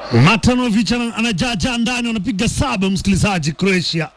Matanovic ana- anajaja ndani, wanapiga saba, msikilizaji. Croatia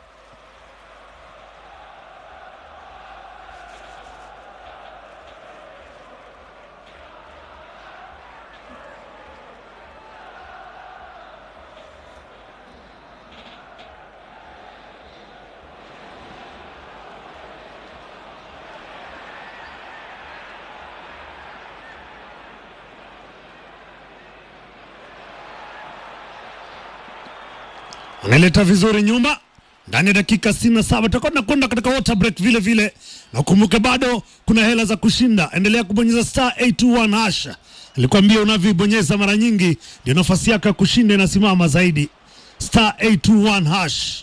analeta vizuri nyuma ndani ya dakika 67 tutakuwa tunakwenda katika water break vile vile, na ukumbuke bado kuna hela za kushinda. Endelea kubonyeza star 821 hash. Alikwambia unavyoibonyeza mara nyingi ndio nafasi yako ya kushinda inasimama zaidi. Star 821 hash.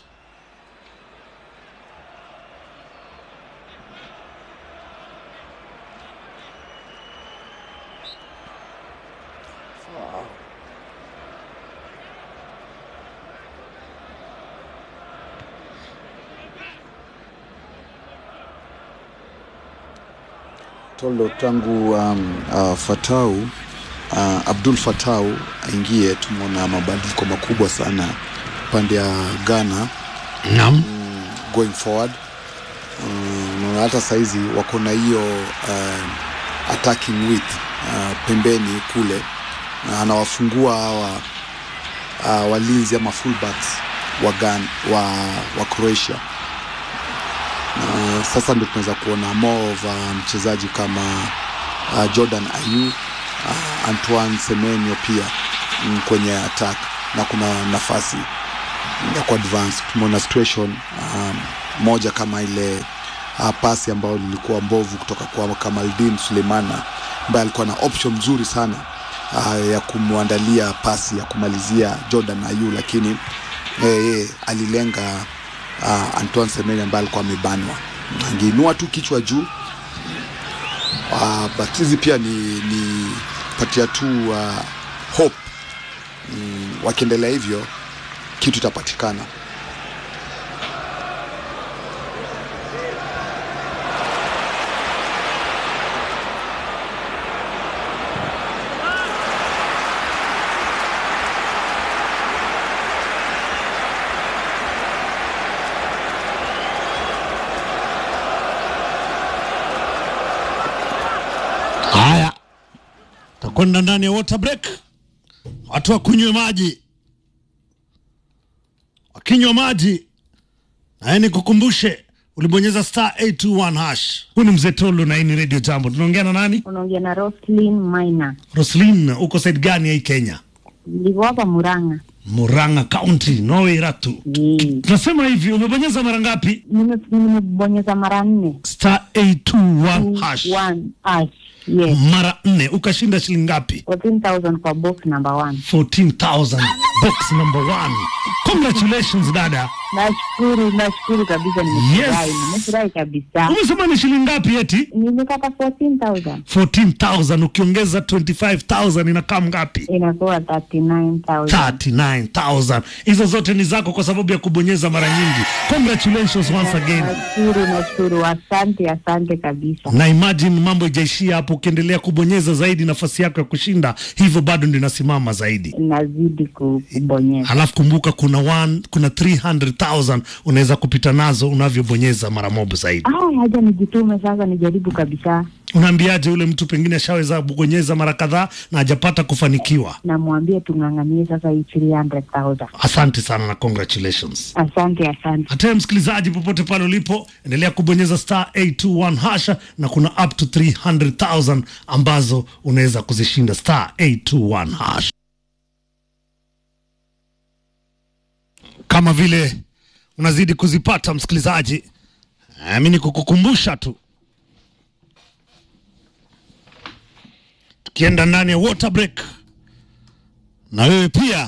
Toldo tangu um, uh, Fatau uh, Abdul Fatau aingie, tumeona mabadiliko makubwa sana pande ya Ghana Naam. going forward. Um, na hata saizi wako na hiyo uh, attacking width uh, pembeni kule na anawafungua hawa uh, walinzi ama fullbacks wa, Ghana, wa, wa Croatia na sasa ndio tunaweza kuona more of uh, mchezaji kama uh, Jordan Ayew uh, Antoine Semenyo pia mm, kwenye attack na kuna nafasi ya ku advance. Tumeona situation um, moja kama ile uh, pasi ambayo lilikuwa mbovu kutoka kwa Kamaldin Sulemana ambaye alikuwa na option nzuri sana uh, ya kumwandalia pasi ya kumalizia Jordan Ayew, lakini yeye alilenga uh, Antoine Semenyo ambaye alikuwa amebanwa, angeinua tu kichwa juu uh, but hizi pia ni, ni patia tu uh, hope mm, wakiendelea hivyo kitu itapatikana. Haya, takwenda ndani ya water break, watu wakunywe maji. Wakinywa maji, naye nikukumbushe, ulibonyeza star 821 hash. Huyu ni mzee Tolo na hii ni Radio Jambo. Tunaongea na nani? unaongea na Roslyn Maina, Roslin, uko side gani ya hii Kenya? niko hapa Murang'a. Murang'a County, Norway Ratu. Eh, Tunasema hivi, umebonyeza mara ngapi? nime- nimebonyeza mara nne Star 821 hash. One hash. Yes, Mara nne ukashinda shilingi ngapi? 14,000 kwa box number one. 14,000 box number one. Congratulations dada. Nashukuru, nashukuru kabisa, nimefurahi, Yes. nimefurahi kabisa. Umesema ni shilingi ngapi eti? Nimepata 14,000 14,000 ukiongeza 25,000 inakaa ngapi? inakuwa 39,000. 39,000. Hizo zote ni zako kwa sababu ya kubonyeza mara nyingi. Congratulations once again. Nashukuru, nashukuru, asante, asante kabisa. Na imagine mambo ijaishia hapo, ukiendelea kubonyeza zaidi, nafasi yako ya kushinda hivyo bado ndio inasimama zaidi. Nazidi ku- kubonyeza. Halafu kumbuka kuna one, kuna 300,000 unaweza kupita nazo unavyobonyeza mara moja zaidi. Ah, haja nijitume sasa, nijaribu kabisa. Unaambiaje yule mtu pengine ashaweza kubonyeza mara kadhaa na hajapata kufanikiwa? Namwambia tung'ang'anie sasa hii 300,000. Asante sana na congratulations. Asante, asante. Hata msikilizaji, popote pale ulipo, endelea kubonyeza star 821 hasha, na kuna up to 300,000 ambazo unaweza kuzishinda star 821 hash. Kama vile unazidi kuzipata msikilizaji, mi ni kukukumbusha tu, tukienda ndani ya water break, na wewe pia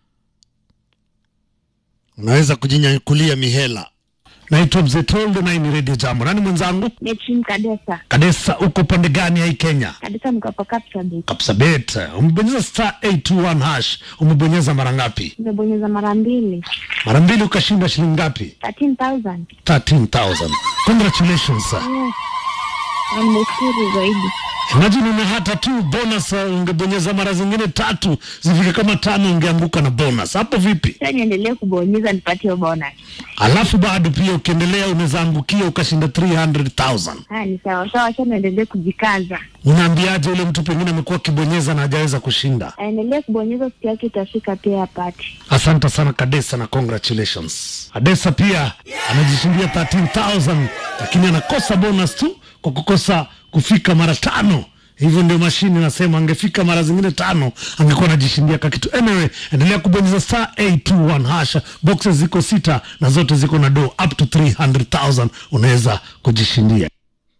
unaweza kujinyakulia mihela. Naitwa Mzee Toldo na hii ni Radio Jambo. Nani mwenzangu? Netrim Kadesa. Kadesa, uko pande gani ya hii Kenya? Kadesa niko hapa Kapsabet. Kapsabet. Umebonyeza star 821 hash. Umebonyeza mara ngapi? Nimebonyeza mara mbili. Mara mbili ukashinda shilingi ngapi? 13,000. 13,000. Congratulations sir. Yes. Na Nimeshukuru zaidi. Imagine una hata tu bonus, uh, ungebonyeza mara zingine tatu zifike kama tano, ungeanguka na bonus. Hapo vipi? Sasa niendelee kubonyeza nipatie bonus. Alafu bado pia ukiendelea unaweza angukia ukashinda 300,000. Haya ni sawa sawa, acha niendelee kujikaza. Unaambiaje ule mtu pengine amekuwa akibonyeza na hajaweza kushinda? Aendelee kubonyeza, siku yake itafika pia apate. Asante sana Kadesa na congratulations. Adesa pia anajishindia 13,000 lakini anakosa bonus tu kwa kukosa kufika mara tano. Hivyo ndio mashini nasema, angefika mara zingine tano angekuwa anajishindia ka kitu. Anyway, endelea kubonyeza star 821 hasha. Boxes ziko sita na zote ziko na do up to 300,000 unaweza kujishindia.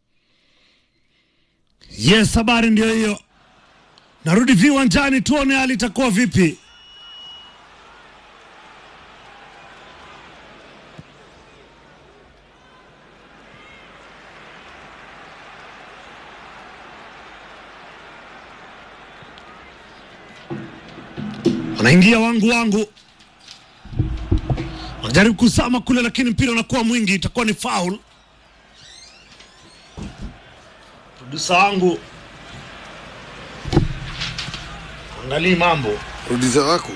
Yes, habari ndio hiyo. Narudi viwanjani tuone hali itakuwa vipi. wanaingia wangu wangu, wanajaribu kuzama kule, lakini mpira unakuwa mwingi, itakuwa ni foul. Produsa wangu angalii mambo Rudiza wako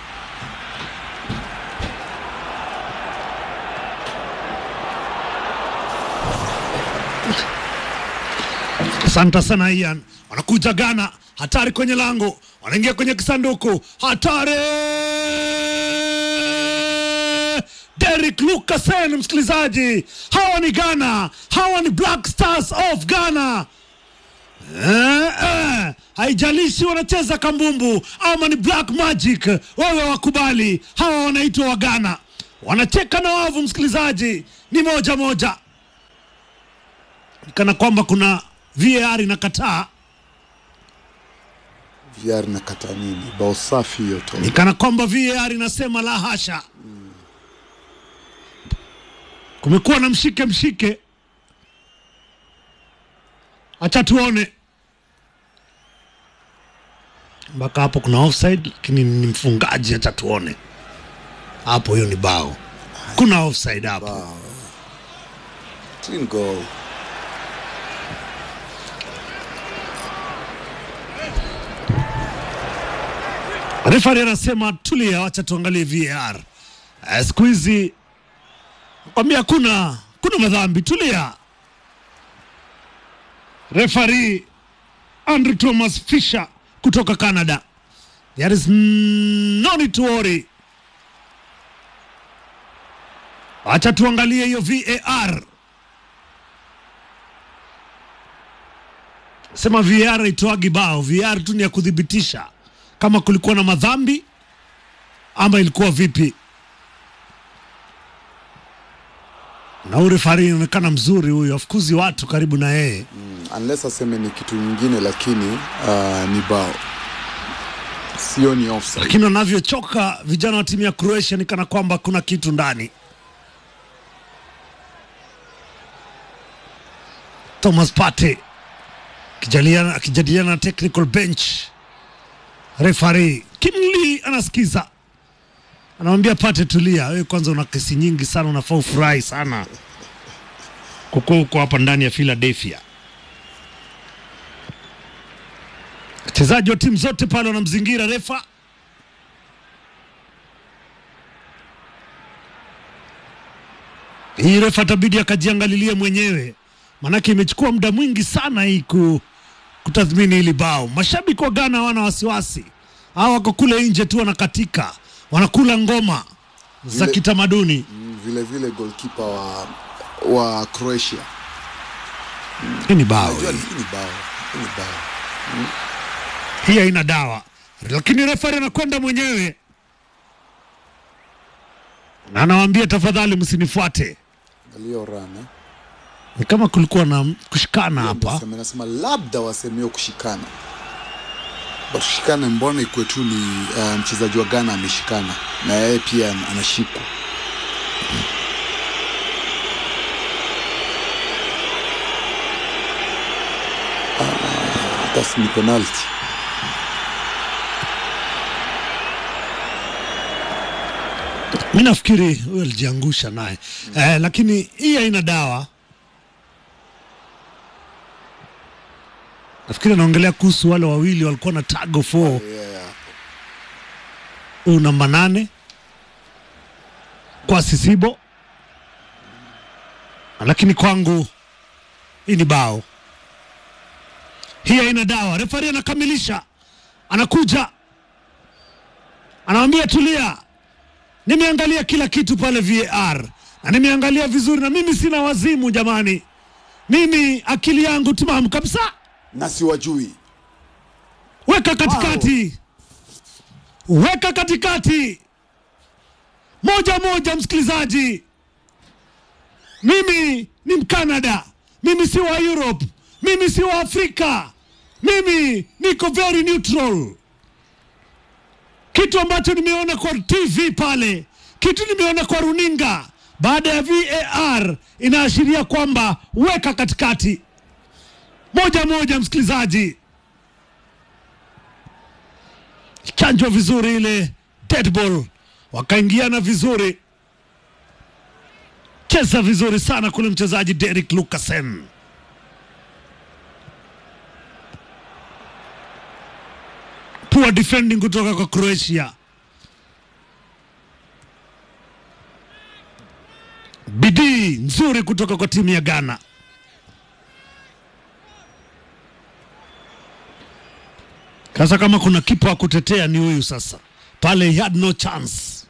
Asante sana Ian. Wanakuja Ghana, hatari kwenye lango, wanaingia kwenye kisanduku, hatari! Derrick Lucasen, msikilizaji, hawa ni Ghana, hawa ni Black Stars of Ghana. Eh, eh, haijalishi wanacheza kambumbu ama ni black magic, wewe wakubali, hawa wanaitwa wa Ghana, wanacheka na wavu. Msikilizaji, ni moja moja kana kwamba kuna VAR inakataa, VR na kata nini? Bao safi hiyo to. ni kana kwamba VAR inasema la hasha. Kumekuwa na mshike mshike, acha tuone mpaka hapo. Kuna offside lakini ni mfungaji, acha tuone hapo. Hiyo ni bao, kuna offside hapo. Clean goal. Refari anasema tulia, wacha tuangalie VAR. Eh, Siku hizi kwambia kuna kuna madhambi, tulia. Refari Andrew Thomas Fisher kutoka Canada, there is no need to worry. Wacha tuangalie hiyo VAR. Sema VAR itoagi bao, VAR tu ni ya kuthibitisha kama kulikuwa na madhambi ama ilikuwa vipi. Na huyu refari inaonekana mzuri huyu, afukuzi watu karibu na yeye. Mm, unless aseme ni kitu nyingine, lakini uh, ni bao, sio ni offside. lakini wanavyochoka vijana wa timu ya Croatia ni kana kwamba kuna kitu ndani. Thomas Partey akijadiliana akijadiliana na technical bench, referee Kim Lee anasikiza, anamwambia Partey, tulia wewe, kwanza una kesi nyingi sana, unafaa ufurahi sana kukuwa huko hapa ndani ya Philadelphia. Wachezaji wa timu zote pale wanamzingira refa hii refa atabidi akajiangalilie mwenyewe, maanake imechukua muda mwingi sana hii ku, kutathmini hili bao. Mashabiki wa Ghana hawana wasiwasi, hawa wako kule nje tu wanakatika, wanakula ngoma za Vile- kitamaduni. Mm, vile vile goalkeeper wa wa Croatia. Hii ni bao Unajua hii. hii ni bao, hii ni bao. hii haina dawa, lakini refari anakwenda mwenyewe na anawaambia tafadhali, msinifuate. Angalia run eh. Ni kama kulikuwa na kushikana hapa. Nasema, nasema labda wasemeo kushikana, but kushikana, mbona ikuwe tu ni uh, mchezaji wa Ghana ameshikana na yeye pia an- anashikwa. Ah, that's ni penalty. Mi nafikiri huyo alijiangusha naye eh, lakini hii haina dawa. nafikiri anaongelea kuhusu wale wawili walikuwa na tag of war yeah. huyu namba nane kwa Sisibo, lakini kwangu hii ni bao, hii haina dawa. Refari anakamilisha, anakuja, anamwambia tulia, nimeangalia kila kitu pale VAR na nimeangalia vizuri, na mimi sina wazimu jamani, mimi akili yangu timamu kabisa. na siwajui Weka katikati, weka katikati, moja moja. Msikilizaji, mimi ni Mkanada, mimi si wa Europe, mimi si wa Afrika, mimi niko very neutral. Kitu ambacho nimeona kwa TV pale, kitu nimeona kwa runinga baada ya VAR inaashiria kwamba weka katikati, moja moja. Msikilizaji, chanjwa vizuri ile dead ball, wakaingiana vizuri, cheza vizuri sana kule mchezaji Derek Lukasen. Poor defending kutoka kwa Croatia. Bidii nzuri kutoka kwa timu ya Ghana. Sasa kama kuna kipa wa kutetea ni huyu sasa. Pale he had no chance.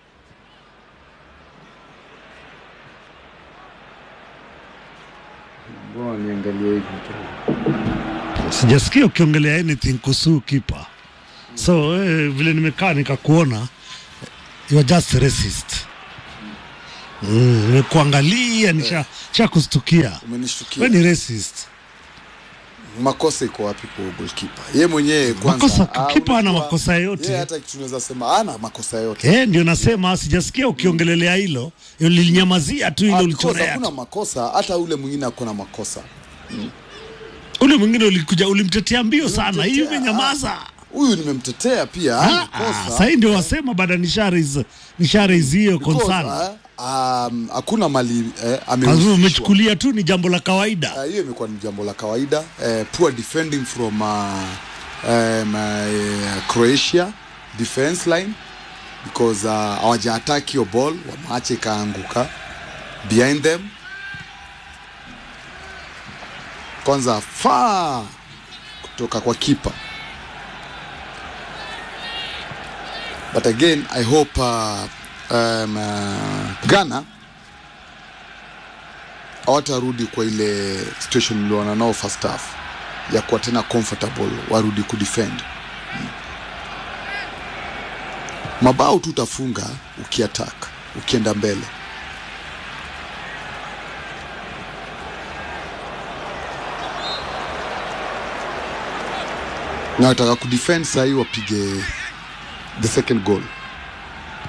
mbona niangalie hivi tu Sijasikia ukiongelea anything kuhusu kipa. So eh, vile nimekaa nikakuona you are just racist. Mm, nimekuangalia nisha cha kustukia. Wewe umenishtukia ni racist. makosa iko wapi kwa goalkeeper ye mwenyewe kwanza Makosa- ah, kipa hana unajua, makosa yoyote. yeye hata kitu tunaweza sema ana makosa yote Eh, ndio nasema sijasikia ukiongelelea hilo. Lilinyamazia tu ile Ah, ulichorea. because hakuna makosa hata ule mwingine akona makosa Ule mwingine ulikuja ulimtetea mbio sana. Hii Nimemtetea, umenyamaza. ah, huyu nimemtetea pia hana Ah, ah, makosa Sasa hii ndio wasema baada nisharis nisharis hiyo Because, concern. ah, um, hakuna mali eh, Kwa hivyo amehusishwa. umechukulia tu ni jambo la kawaida. Ah, hiyo imekuwa ni jambo la kawaida eh, poor defending from uh, um, uh, Croatia defense line because uh, hawajaattack hiyo ball wameacha ikaanguka behind them kwanza faa kutoka kwa kipa but again I hope uh, um, uh, Ghana hawatarudi kwa ile situation niliona nao first half ya kuwa tena comfortable warudi kudefend Mm. mabao tu utafunga ukiattack ukienda mbele na wataka kudefend sahii wapige the second goal